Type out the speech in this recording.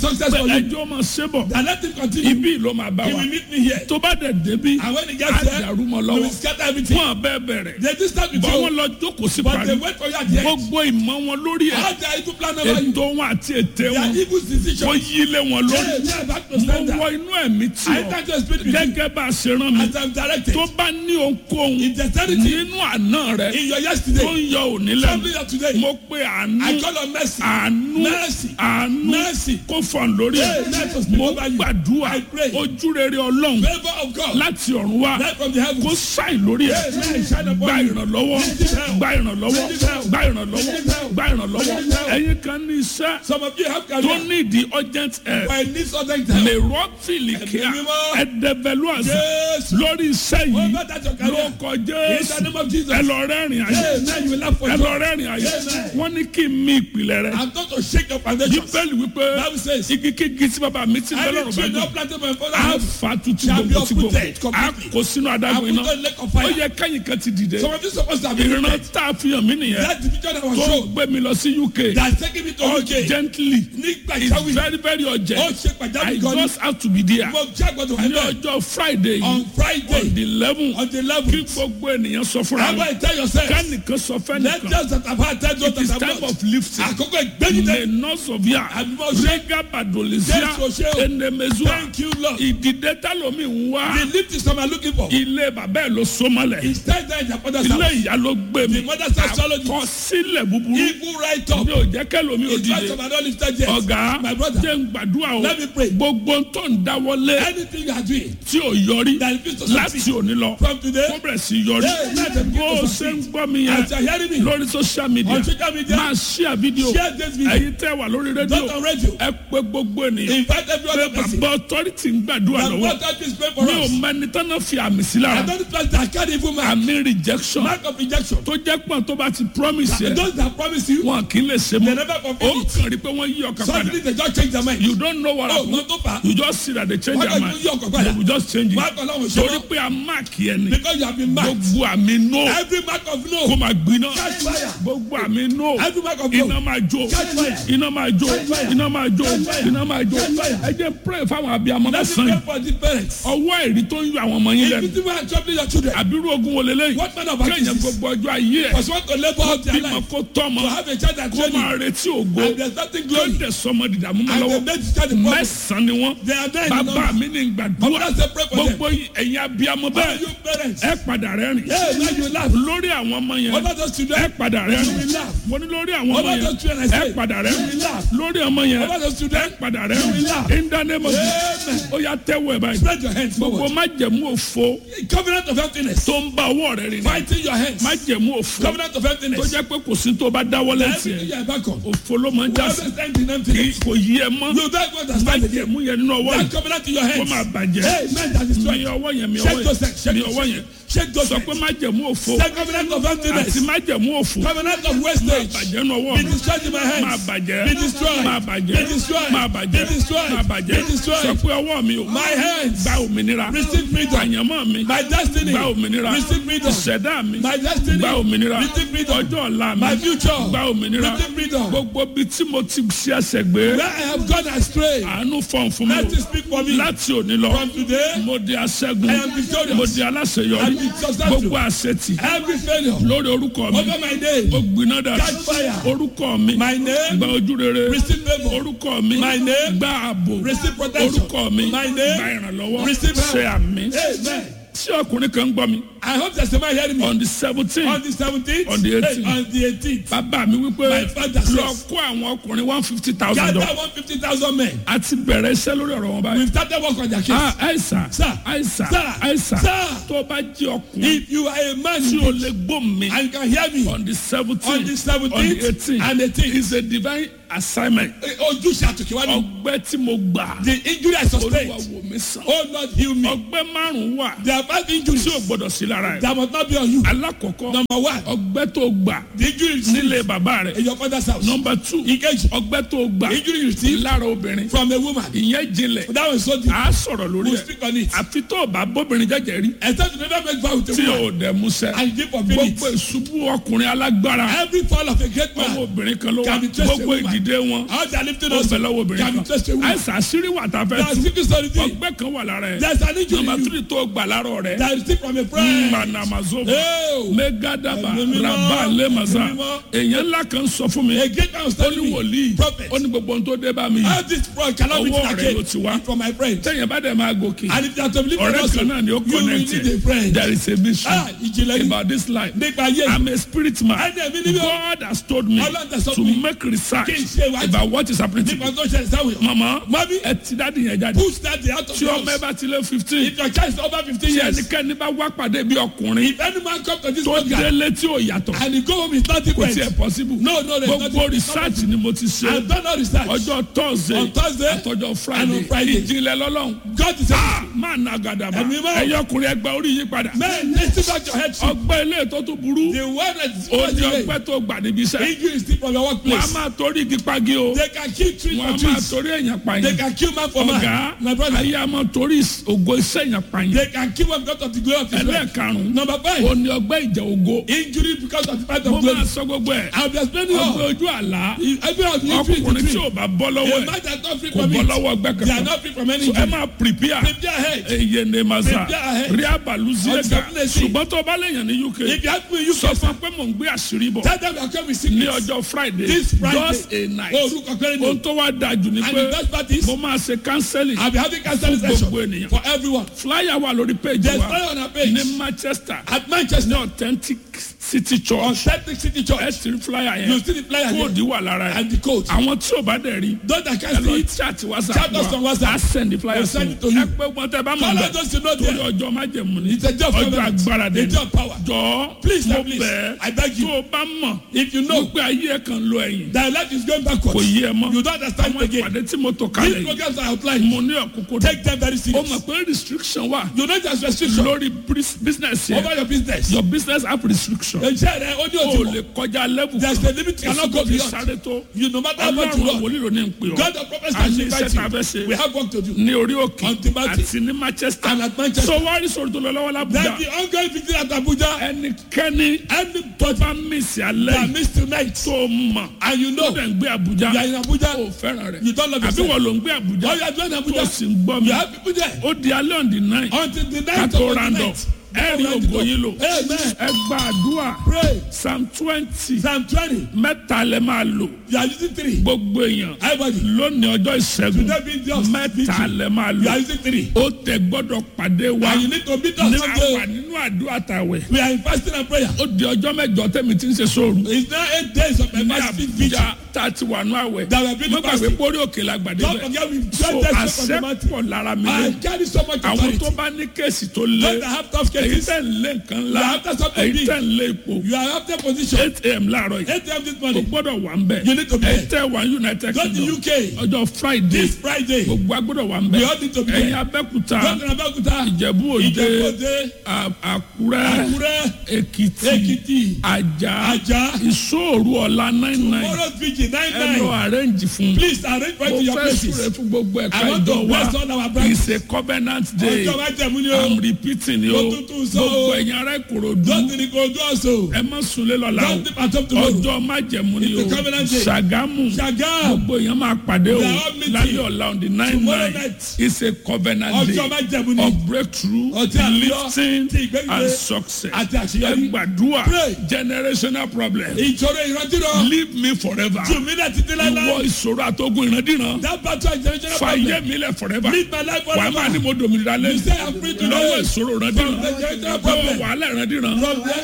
success for you. ẹjọ́ máa ṣe bọ̀ And let him continue. ibi ló máa bá He wa will meet me here. tó bá dẹ̀ débi And when he á gets there, dàrú mọ́ he lọ́wọ́ will scatter everything. wọn bẹ́ẹ̀ bẹ̀rẹ̀ They do start with bọ́ wọn you. lọ jókòó sí But they parí wait for you at the end. gbogbo ìmọ̀ wọn lórí ẹ̀ How their evil plan over you. ètò wọn àti ète Their wọn evil wọ́n decisions. yí lé wọn lórí Hey, yeah, back to mo standard. wọ inú ẹ̀mí tí I ọ enter to speak with you. gẹ́gẹ́ bá a ṣe rán mi As I'm directed. tó bá ní ohunkóhun In dexterity. nínú àná rẹ In your tó yesterday. ń yọ òní Something lẹ́nu of today. mo pe àánú I call on mercy. àánú Mercy. àánú Mercy. kó fọ̀n lórí Hey, ẹ̀ let us speak mo over you. gbàdúrà I pray. ojúrere ọlọ́run Favor of God. láti ọ̀run wá Light from the heavens. kó ṣàì lórí ẹ̀ Hey, man, shine upon gba you. ìrànlọ́wọ́ gba ìrànlọ́wọ́ gba ìrànlọ́wọ́ gba ìrànlọ́wọ́ ẹ̀yin kan ní iṣẹ́ Some of you have tó career. ní ìdí urgent help But it needs other time. lè rọ́ọ̀fìlì kíá Ẹ̀mí mímọ́. ẹ̀dẹ̀bẹ̀lú àṣà Yes. lórí iṣẹ́ yìí Over that your ló career. kọ In jésù the name of Jesus. ẹ lọ rẹ́rìn ayé Hey, man, you will laugh for ẹ joy. lọ rẹ́rìn ayé Amen. wọ́n ní kí n mí ìpìlẹ̀ rẹ I'm not to shake your foundations. bíbélì wípé Bible says, igi kígi tí bàbá mi ti bẹ́ Every lọ́rùn bá tree gbọ́ not planted by my father a house. fa tutu shall be gbogbo tí gbogbo uprooted a completely. kò sínú I adágún put iná on lake of ó fire. yẹ kẹ́yìn kan ti dìde Some of you supposed to have been ìran read. tá a fi hàn mí nìyẹn That the picture that was tó shown. gbé mi lọ sí uk That's taking me to UK. urgently Nígbà it's ìjáwé. very very Ó urgent ṣe i pàjáwìrì gan ni. just have to be there Mo jẹ́ àgbọ̀dọ̀ wà ní náà. ọjọ́ friday On yìí Friday. on the eleven On the kí 11th. gbogbo ènìyàn sọ fúnra How mi about you tell yourself? kánìkan sọ Let fẹ́nìkan us that have had time it is that time have not. of lifting Àkókò ìgbẹ́jìdẹ́. le nọsọfia Àbímọ ṣe. rega badolisia Jésù ṣe o. enemezua Thank you, Lord. ìdìde talomi ń wá The lift is what I'm looking for. ilé bàbá ẹ̀ ló sọmọlẹ̀ It's time that the father's ilé house. ìyá ló gbé mi The mother's house swallowed it. àkọsílẹ̀ búburú Evil right up. mi ò jẹ́ kẹ́lómi ò It's right dìde up and not lifted yet. ọ̀gá My brother. jẹ́ ń gbàdúrà o Let me pray. gbogbo tó ń dáwọ́lé Anything you are doing tí ò yọrí that is to láti succeed òní lọ from today. kó bẹ̀rẹ̀ sí yọrí Hey, let them bó o begin to ṣe ń succeed. gbọ́ mi yẹn As you are hearing me. lórí social media On social media. máa share video Share this video. ẹ̀yin tẹ́ wà lórí rédíò Not on radio. ẹ pé gbogbo ènìyàn Invite every pé other person. bàbá authority ń gbàdúrà The lọ́wọ́ water is praying for mi ò us. mẹ́ni tọ́nà fi àmì sí I lára don't trust that carry evil man. àmì rejection Mark of rejection. tó jẹ́ pọ̀ tó bá ti promise yẹ Those that promise you, wọn kì í lè ṣe they mọ́ never ó fulfill it. kàn rí pé wọ́n yí ọkàn padà Suddenly they just change their mind. you don't know what Oh, happen no tó fà á. you just see that they change Wọ́n their kàn mind yí ọkàn padà. they will just change Mark it Ọlọ́run ṣe torí mọ́. pé a mark yẹn ni Because you have been marked. gbogbo àmì no Every mark of kó no. máa gbiná Catch fire. gbogbo àmì no Every mark of iná no. máa jó Catch fire. iná máa jó Catch fire. iná máa jó Catch fire. iná máa jó Catch fire. ẹ jẹ́ pray fáwọn abiyamọ Let me lọ́sàn pray yìí for the parents. ọwọ́ ẹ̀rí tó ń yọ àwọn ọmọ yín If lẹ́nu you think we are troubling your children, àbírú ogun wo lélẹ́yìn what man of kéèyàn actions gbogbo ọjọ́ ayé ẹ̀ was want to labor out their bímọ life kó tọ́mọ to have a child that kó train máa you retí ògo and there's nothing kó glory dẹ̀ sọmọ dìdàmú mọ́ and they lọ́wọ́ made the child a problem. mẹ́sàn-án ni wọ́n They are there in bàbá number. mi ní But gbàdúrà that's a pray for them. gbogbo ẹ̀yin abiyamọ All bẹ́ẹ̀ you parents, ẹ padà rẹ́rìn hey, now you laugh. lórí àwọn ọmọ yẹn Over those ẹ children, padà you rẹ́rìn will laugh. mo ní lórí àwọn ọmọ Over yẹn those children, I ẹ say, padà you will rẹ́rìn laugh. lórí ọmọ yẹn Over those ẹ children, padà you will rẹ́rìn laugh. in the name of Jesus Amen. ó yá tẹ́wọ́ ẹ̀ báyìí Spread your hands gbogbo forward. májẹ̀mú òfo Covenant of emptiness. tó ń bá ọwọ́ rẹ̀ rìn Fighting your hands. májẹ̀mú òfo Covenant of tó emptiness. jẹ́ pé kò sí tó bá dáwọ́lé Everything tiẹ̀ you are back on. òfo ló máa ń já sí Whoever stands in kì í emptiness. kò yí ẹ mọ́ You don't understand again. májẹ̀mú yẹn nínú ọwọ́ That yìí covenant in your kó máa hands. bàjẹ́ Amen. That is mi right. ọwọ́ yẹn mi Shake ọwọ́ those hands. yẹn mi Shake ọwọ́ those yẹn hands. Shake those sọ pé hands. májẹ̀mú òfo That covenant of àti emptiness. májẹ̀mú òfo Covenant of wastage. bàjẹ́ nínú ọwọ́ Be mi destroyed in my máa hands. bàjẹ́ Be destroyed. máa bàjẹ́ Be destroyed. máa bàjẹ́ Be destroyed. máa bàjẹ́ Be destroyed. sọ pé ọwọ́ mi o My hands. gba òmìnira Receive freedom. àyànmọ́ mi My destiny. gba òmìnira Receive freedom. ìṣẹ̀dá mi My destiny. gba òmìnira Receive freedom. ọjọ́ ọ̀la mi My future. gba òmìnira Receive freedom. gbogbo bíi tí mo ti ṣe ẹsẹ̀ gbé Where I have gone astray. àánú fọ̀n fún mi Let o it speak for me. láti òní lọ From today, mo di aṣẹ́gun I am victorious. mo di aláṣeyọrí I am successful. gbogbo àṣetì every failure lórí orúkọ mi over my name. ó gbiná dà Catch fire. orúkọ mi My name. gba ojú rere Receive favor. orúkọ mi My name. gba ààbò Receive protection. orúkọ mi My gba name. ìrànlọ́wọ́ Receive help. ṣe àmì Amen. tí ọkùnrin kan ń gbọ́ mi I hope there's somebody hearing me. on the seventeen On the 17th. On the 18th. On the 18th. bàbá mi wípé My father says- lọ kó àwọn ọkùnrin one fifty thousand Gather dollars 150,000 men. a ti bẹ̀rẹ̀ iṣẹ́ lórí ọ̀rọ̀ wọn báyìí. We've started work on their case. ah àìsàn Sir. àìsàn Sir. àìsàn Sir. tó bá jí ọkùnrin If you are a man tí o lè gbóhùn mi and you can hear me on the seventeen on the 17th on the eighteen and 18th, is a divine assignment ojúṣe àtòkèwá ni. ọgbẹ́ tí mo gbà The injury I olúwa sustained. wò mí sàn Oh Lord, heal me. ọgbẹ́ márùn-ún wà There are five injuries tí o gbọ́dọ̀ sí lára ẹ̀ that must not be on you. alákọ̀ọ́kọ́ Number one, ọgbẹ́ tó gbà the injury you nílé received bàbá rẹ̀ in your father's house. nọmba two Engage. ọgbẹ́ tó gbà The injury you received lára obìnrin from a woman. ìyẹn jinlẹ̀ That was so deep. a sọ̀rọ̀ lórí We'll ẹ̀ speak on it. àfi tó o bá bóbìnrin jẹ́jẹ́ rí Except you never make vow with a tí woman. o dẹ̀ musẹ́ And you did for minutes. gbogbo ìṣubú ọkùnrin alágbára Every fall of a great ọmọ man obìnrin kan ló wà Can be traced to gbogbo a woman. ìdìde ìdìde wọn How they are lifting ó us. bẹ lọ́wọ́ obìnrin Can be kan traced to a woman. àìsàn àṣírí wà tá a There fẹ́ are tú secret stories. ọgbẹ́ kan wà lára ẹ̀ There is an injury nọmba in you tírì tó gbà lárọ̀ rẹ̀ that is still from a friend. manamazova Oh. megadaba Ẹ̀mí mímọ́, raba lemaza ẹ̀mí mímọ́. èèyàn ńlá kan sọ fún mi A great man was ó ní telling me, wòlíì prophet, ó ní gbogbo ohun tó dé bá mi yìí how this fraud cannot be Ọwọ́ taken rẹ̀ ló ti wá. again from my friend. tẹ̀yìn bá dẹ̀ máa gòkè And if you are to believe in ọ̀rẹ́ us, kan náà ni ó you will connect need a friend. there is a mystery Ah, ìjìnlẹ̀ yìí. about this life Nípa ayé yìí. I'm a spirit man Ẹni ẹ̀mí ni mí o. God has told me Ọlọ́run tẹ̀ sọ to fún mi. make research Kí n ṣe ìwádìí. about what is happening to Nípa me tó ṣẹlẹ̀ sáwọn èèyàn. mama Mami. ẹ ti dáàdi yẹn jáde Push that out of tí the ọmọ ẹ house. bá ti lé fifteen If your child is over fifteen tí years, ẹnikẹ́ni bá wá pàdé bí ọkùnrin if any man come to this tó program délé tí ò yàtọ̀ and he go home is not kò different. tiẹ̀ possible No, no, there's gbogbo nothing- research ni mo ti ṣe I've done all research. ọjọ́ thursday On Thursday àtọjọ́ and friday on Friday. ìjìnlẹ̀ lọ́lọ́run God is Ah, saying, máa na gàdàbà Ẹ̀mí mọ́. ẹ̀yọ́ ọkùnrin ẹgbẹ́ orí yí padà man, listen back your head. ọgbẹ́ ilé tó tún burú The one that is ó ní supposed ọgbẹ́ tó gbà níbi iṣẹ́ injury is still from your wọ́n á workplace. máa torí igi pagi o They can kill tree wọ́n á for máa trees. torí èèyàn They pààyàn can kill man for ọ̀gá man. My brother, ayé a máa torí ògo iṣẹ́ èèyàn pààyàn they can kill one because of the glory of his life. ẹlẹ́ẹ̀karùn-ún Number ó five, ní ọgbẹ́ ìjà ògo injury because of the fight mo of glory. máa sọ gbogbo ẹ̀ I'll be explaining ọgbẹ́ all. ojú àlá Every of you free to ọkùnrin tí free. ò bá bọ́ lọ́wọ́ A ẹ̀ man that's not free kò from bọ́ it. lọ́wọ́ ọgbẹ́ They are kankan not free from any So ẹ injury. máa prepare Prepare ahead. eye ne masa Prepare ahead. rí abalusiega Uncertainty. ṣùgbọ́n tó bá lèèyàn ní uk If you ask me, you sọ can fún pé mò ń gbé àṣírí bọ̀ tell them you are coming with ní sickness. ọjọ́ friday This Friday. just a night Orúkọ péré ni. ohun tó wá dáa jù ni And pé the best part is, mo máa ṣe counseling I'll be having counseling Fún session gbogbo ènìyàn. for everyone. flyer wà lórí page There's wa fire on our page. ní manchester At ní Manchester, authentic city church on Celtic City ẹ Church, ti rí flyer you yẹn see the flyer here kóòdù wà lára ẹ̀ and the code. àwọn tí ò bá dẹ̀ rí Those that ẹ can lọ see it, chat Chat whatsapp us on wa WhatsApp. a send the flyer We'll sí send it to ẹ you. pé wọn tẹ bá mọ̀ Follow bẹ́ẹ̀ those you know torí there. ọjọ́ májẹ̀mú ni It's a job ọjọ́ covenant. agbára dé A job power. jọ Please, mo sir, please. bẹ̀ I beg tó you. o bá mọ̀ If you know wípé ayé ẹ̀ kan lọ ẹ̀yìn that life is going kò backwards, yí ẹ mọ́ you don't understand àwọn it again. ìpàdé tí mo tò These kalẹ̀ yìí programs are outlined. mo ní ọ̀kúnkún dé Take them very o serious. mọ̀ pé restriction wà You don't just restriction lórí bris- business yẹn over your business. your business have restriction Iṣẹ́ rẹ̀ ó ní o òtún lè mọ̀. kọjá level There's a limit you cannot go èsì beyond. sáré tó You no matter how much you ọlọ́run run, wòlíì ló ní ń pè ọ́ God of prophets a has ní iṣẹ́ invited tá a fẹ́ you. We ṣe have work to do. ní orí òkè On Timothy. àti ní manchester And at Manchester. so wá rí sọ̀rọ̀ tó lọ lọ́wọ́ Then lábújá the ongoing victory at Abuja, ẹnikẹ́ni tó bá mísì alẹ́ that yìí missed tonight, tó mọ̀ and you tó know dẹ̀ ń gbé you àbújá are in Abuja, ó fẹ́ràn rẹ̀ you don't love àbí yourself. wọ́n ló ń gbé àbújá Or you are doing tó Abuja, sì ń gbọ́ mi you have people there. ó di alẹ́ on the nine Until the ká night tó of the round up night. ẹ rí ògo yín lò Amen. ẹ gba àdúrà Pray. psalm twenty Psalm 20. mẹ́ta lẹ máa lò You are using three. gbogbo èèyàn Everybody. lónìí ọjọ́ ìṣẹ́gun Today being just mẹ́ta victory. lẹ máa You lò are using three. ó tẹ gbọ́dọ̀ pàdé wa And you need to meet us ní àwà someday. nínú àdúrà tàwẹ̀ We are in fasting and prayer. ó di ọjọ́ mẹ́jọ tẹ́mi tí ń ṣe sóòrù It's now eight days of ní emergency vigil. àbújá tá a ti wà ní àwẹ̀ That we have been mo gbàgbé fasting. pórí òkè la gbàdé Don't bẹ́ẹ̀ forget we so just days of the mountain. àṣẹ́pọ̀ lára mi I lé carry so much àwọn authority. tó bá ní kéèsì tó Those lé that have tough èyí cases, tẹ̀ ń lé nǹkan ńlá You are after something èyí big. tẹ̀ ń lé ipò you are after position. eight am láàárọ̀ yìí 8 a.m. this o morning. gbọ́dọ̀ wà ń bẹ̀ You need to be èyí there. tẹ̀ wà ní united Go to kingdom UK ọjọ́ friday this Friday. Go gbogbo agbọ́dọ̀ wà ń We bẹ̀ all need to be ẹ̀yin there. abẹ́kúta to Abeokuta. ìjẹ̀bú òde Ìjẹ̀bú-Òde. à- àkúrẹ́ Àkúrẹ́. èkìtì Èkìtì. àjà Ajah. ìṣòro ọ̀la nine nine Tomorrow's vigil nine ẹ lọ nine. arrange fún Please arrange right mo to your fẹ́ súre places. fún gbogbo ẹ̀ka I want to ìjọ wa bless all our brothers. it's a covenant day Ọjọ́ májẹ̀mú ni o. i'm repeating ni o Mo tuntun sọ o. gbogbo ẹ̀yin ará ìkòròdú Don't think go do also. ẹ má sunlé lọ́la o Don't think at home tomorrow. ọjọ́ májẹ̀mú ni o It's a covenant day. ṣàgámù Ṣàgá. gbogbo èèyàn máa pàdé o We are all meeting. lálẹ́ ọ̀la on the nine Tomorrow nine night. it's a covenant Ọjọ́ day májẹ̀mú ni. of breakthrough Ọtí àlọ́. lifting Ti ìgbẹ́gbẹ́. and success Àti ẹ àṣeyọrí. gbàdúrà Pray. generational problem Ìṣòro ìrántí rọ. leave me forever Jùmí náà ti dé ìwọ láíláí. ìṣòro àtọ́gùn ìrandíran That battle is generational fàyè problem. mi lẹ̀ forever Leave my life wàá máa ní forever. mo dòmìnira You lẹ́yìn say I'm free today. lọ́wọ́ ìṣòro ìrandíran From the generational lọ́wọ́ problem. wàhálà ìrandíran From the